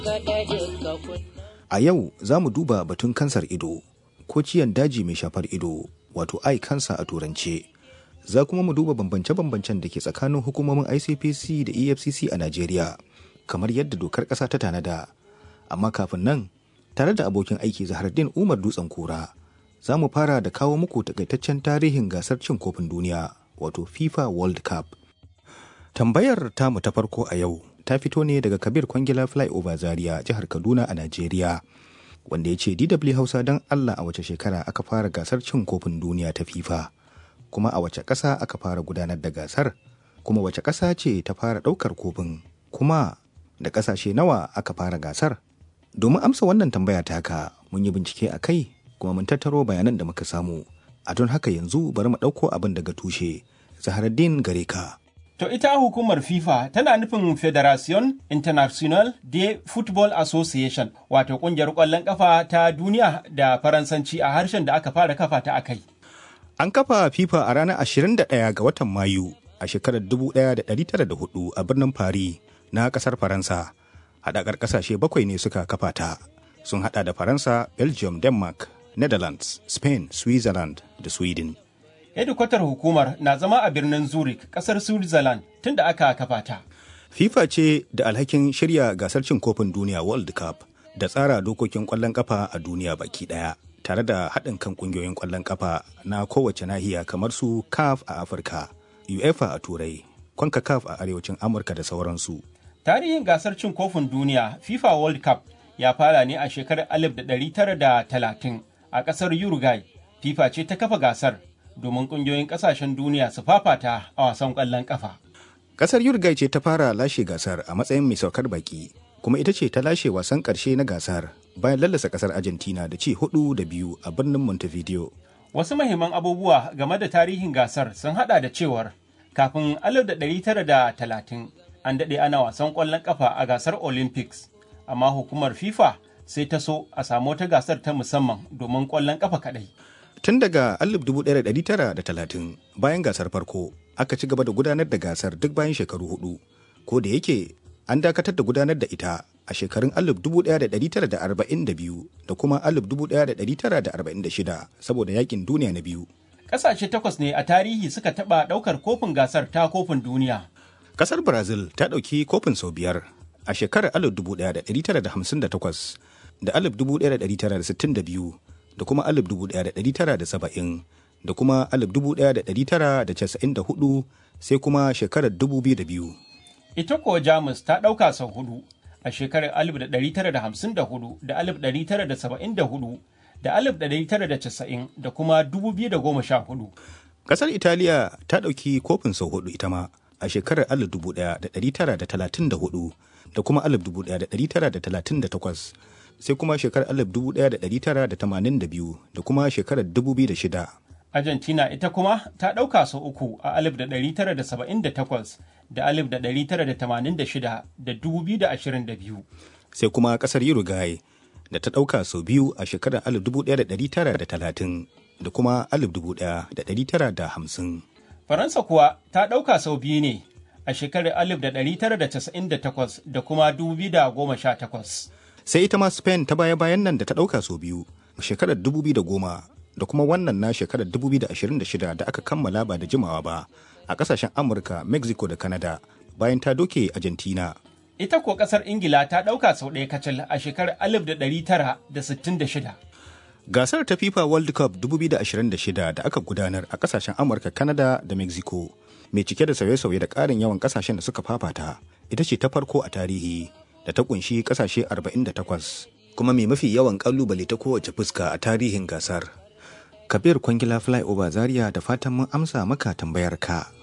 A yau za mu duba batun kansar ido ko ciyan daji mai shafar ido wato eye cancer a turance. Za kuma mu duba bambance-bambancen da ke tsakanin hukumomin ICPC da EFCC a Najeriya kamar yadda dokar ƙasa ta tanada. Amma kafin nan, tare da abokin aiki Zahardin Umar Dutsen Kura, za mu fara da kawo muku takaitaccen tarihin gasar cin kofin duniya wato FIFA World Cup. Tambayar tamu ta farko a yau ta fito ne daga Kabir Kwangila Flyover Zaria jihar Kaduna a Najeriya. Wanda ya ce DW Hausa don Allah a wace shekara aka fara gasar cin kofin duniya ta FIFA, kuma a wace ƙasa aka fara gudanar da gasar, kuma wace ƙasa ce ta fara ɗaukar kofin, kuma da ƙasashe nawa aka fara gasar. Domin amsa wannan tambaya ta haka mun yi bincike a kai kuma mun tattaro bayanan da muka samu. A don haka yanzu bari mu ɗauko abin daga tushe. Zaharaddin gare ka. To ita hukumar FIFA tana nufin Federation International de Football Association wato kungiyar ƙwallon ƙafa ta duniya da Faransanci a harshen da aka fara kafa ta akai. An kafa FIFA a ranar 21 ga watan Mayu a shekarar 1904 a birnin Paris na ƙasar Faransa. Haɗakar ƙasashe bakwai ne suka kafa ta. Sun haɗa da Faransa, Belgium, Denmark, Netherlands, Spain, Switzerland da Sweden. hedikwatar hukumar na zama a birnin zurich kasar switzerland tun da aka kafa ta FIFA ce da alhakin shirya gasar cin kofin duniya World Cup da tsara dokokin ƙwallon ƙafa a duniya baki ɗaya tare da haɗin kan ƙungiyoyin ƙwallon ƙafa na kowace nahiya kamar su CAF a Afirka, UEFA a Turai, CONCACAF a Arewacin Amurka da sauransu. tarihin gasar cin kofin duniya fifa world cup ya fara ne a shekarar 1930 a kasar uruguay fifa ce ta kafa gasar domin kungiyoyin kasashen duniya su fafata a wasan kwallon kafa Ƙasar Uruguay ce ta fara lashe gasar a matsayin mai saukar baki, kuma ita ce ta lashe wasan ƙarshe na gasar bayan lallasa ƙasar Argentina da ci hudu da biyu a birnin Montevideo. wasu mahimman abubuwa game da tarihin gasar sun hada da cewar kafin 1930 an daɗe ana wasan ƙwallon ƙafa a gasar olympics amma hukumar fifa sai ta so a samu wata gasar ta musamman domin ƙwallon ƙafa kaɗai Tun daga 1930 bayan gasar farko aka ci gaba da gudanar da gasar duk bayan shekaru hudu, ko da yake an dakatar da gudanar da ita a shekarun 1942 da kuma 1946 saboda yakin duniya na biyu. ƙasashe takwas ne a tarihi suka taɓa ɗaukar kofin gasar ta kofin duniya Kasar Brazil ta ɗauki kofin sau biyar a shekarar 1958 da 1962 da kuma 1970 da kuma 1994 sai kuma shekarar 2002. ita kuwa jamus ta ɗauka sau hudu a shekarar 1954 da 1974 da 1990 da kuma 2014 Kasar Italiya ta ɗauki kofin sau hudu ita ma a shekarar 1934 da kuma 1938 sai kuma shekarar 1982 da kuma shekarar 2006. Argentina ita kuma ta ɗauka sau uku a 1978 da 1986 da 2022. Sai kuma kasar Uruguay da ta ɗauka sau biyu a shekarar 1930 da kuma 1950. Faransa kuwa ta ɗauka sau biyu ne a shekarar 1998 da kuma 2018. Sai ita ma Spain ta baya-bayan nan da ta ɗauka sau biyu a shekarar 2010 da kuma wannan na shekarar 2026 da aka kammala ba da jimawa ba a ƙasashen Amurka, Mexico da Canada bayan ta doke Argentina. Ita kuwa ƙasar Ingila ta ɗauka sau ɗaya kacal a shekarar 1966. Gasar ta FIFA World Cup 2026 da aka gudanar a kasashen Amurka, Canada da Mexico, mai cike da sauye-sauye da ƙarin yawan kasashen da suka fafata, ita ce ta farko a tarihi da ta kunshi kasashe 48, kuma mai mafi yawan ƙalubale ta kowace fuska a tarihin gasar. Kabir Kwangila Flyover Zaria da fatan mun amsa maka tambayar ka.